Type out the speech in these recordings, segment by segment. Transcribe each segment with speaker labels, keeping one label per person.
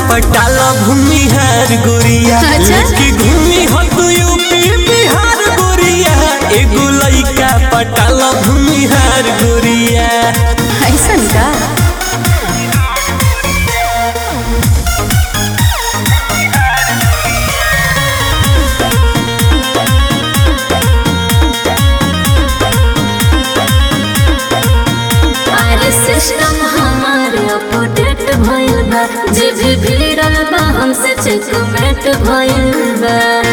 Speaker 1: पटाला भूमिहार गोरिया
Speaker 2: अच्छा।
Speaker 1: लेके घूमी हो तू यूपी बिहार गोरिया एगो लइका पटाला भूमिहार गोरिया
Speaker 2: ऐसन का
Speaker 3: अरे सिस्टम हमार अपडेट भइल बा जे भी भिड़ल बा हमसे चेकमेट भइल बा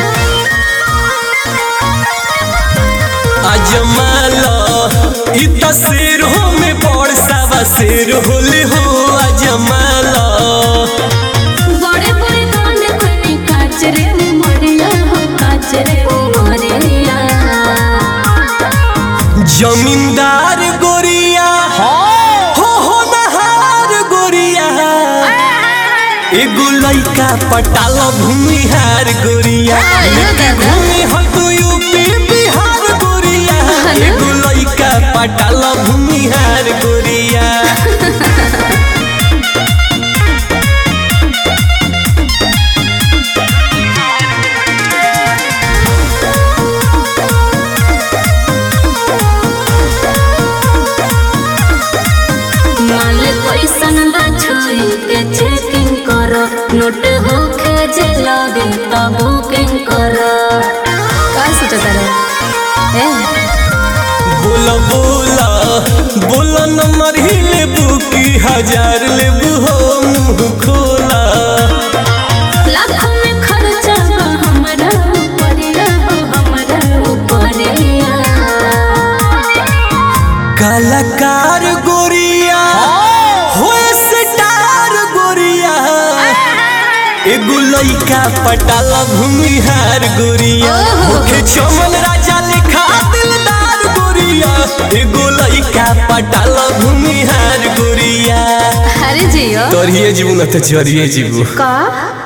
Speaker 1: अजमाला इ तस्वीर हो में बड़ सावा शेर होले हो अजमाला
Speaker 3: बड़े बड़े कान कोनी काच रे उमरिया हो काच रे उमरिया
Speaker 1: जमींदार गोरिया हो हो नहार गोरिया एगो लइका पटाला भूमिहार गोरिया
Speaker 2: आयो
Speaker 1: लेके
Speaker 2: दादा।
Speaker 1: घूमी हो तू यूपी बिहार गोरिया
Speaker 2: हेलो।
Speaker 1: एगो लइका पटाला भूमिहार गोरिया
Speaker 3: माल कैसन बा छुई के चेकिंग करो नोट होखे जे लगे त बुकिंग करो
Speaker 2: का सोचता रे ए
Speaker 1: बोला बोला बोला नंबर ही लेबू की हजार लेबू हो मुंह खोला
Speaker 3: लाखों में खर्चा बा हमरा ऊपरिया हो हमरा ऊपरिया
Speaker 1: कलाकार गोरिया हो स्टार गोरिया एगो लइका पटाला भूमिहार गोरिया
Speaker 2: ओहो।
Speaker 1: मुखे चमन राजा लिखा दिलदार गोरिया एगो लइका पटाला भूमिहार गोरिया
Speaker 2: अरे जियो
Speaker 1: तोरिए जीवन तो चरिए जीवू
Speaker 2: का